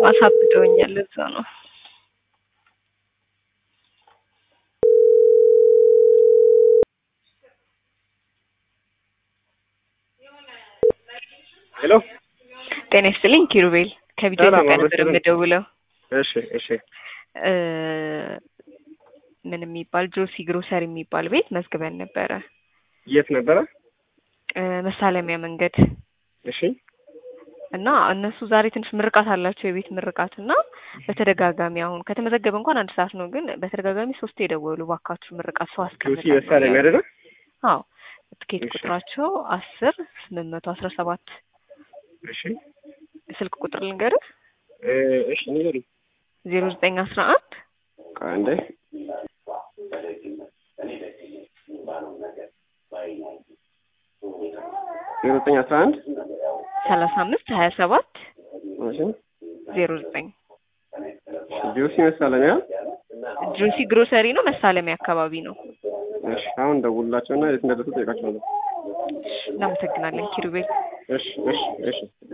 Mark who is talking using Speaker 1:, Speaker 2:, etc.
Speaker 1: አሳብደውኛል። ለዛ ነው።
Speaker 2: ሄሎ
Speaker 1: ጤና ይስጥልኝ ኪሩቤል ከቪዲዮ
Speaker 2: ሰላም፣
Speaker 1: ኢትዮጵያ
Speaker 2: አብሮ
Speaker 1: ነበር
Speaker 2: ይስጥልኝ።
Speaker 1: የምደውለው።
Speaker 2: እሺ እሺ
Speaker 1: እ ምን የሚባል ጆሲ ግሮሰሪ የሚባል ቤት መዝግበን ነበረ
Speaker 2: የት ነበረ?
Speaker 1: እ መሳለሚያ መንገድ
Speaker 2: እሺ
Speaker 1: እና እነሱ ዛሬ ትንሽ ምርቃት አላቸው የቤት ምርቃት እና በተደጋጋሚ አሁን ከተመዘገበ እንኳን አንድ ሰዓት ነው፣ ግን በተደጋጋሚ ሶስት የደወሉ ባካችሁ ምርቃት ሰው
Speaker 2: ጆሲ
Speaker 1: አስቀምጣለሁ
Speaker 2: መሳለሚያ
Speaker 1: እያሉ።
Speaker 2: አይደለ?
Speaker 1: አዎ ትኬት
Speaker 2: እሺ።
Speaker 1: ቁጥራቸው አስር ስምንት መቶ አስራ ሰባት
Speaker 2: እሺ
Speaker 1: ስልክ ቁጥር ልንገርህ
Speaker 2: እ እሺ ንገሪኝ።
Speaker 1: ዜሮ ዘጠኝ አስራ አንድ
Speaker 2: ቆይ አንዴ ዜሮ ዘጠኝ አስራ አንድ
Speaker 1: ሰላሳ አምስት ሀያ ሰባት
Speaker 2: እሺ
Speaker 1: ዜሮ ዘጠኝ
Speaker 2: ጆሲ መሳለሚያ
Speaker 1: ጆሲ ግሮሰሪ ነው መሳለሚያ አካባቢ ነው።
Speaker 2: እሺ አሁን ደውልላቸውና የት እንደደረሱ ጠይቃቸዋለሁ።
Speaker 1: እናመሰግናለን ኪሩቤል።
Speaker 2: እሺ እሺ እሺ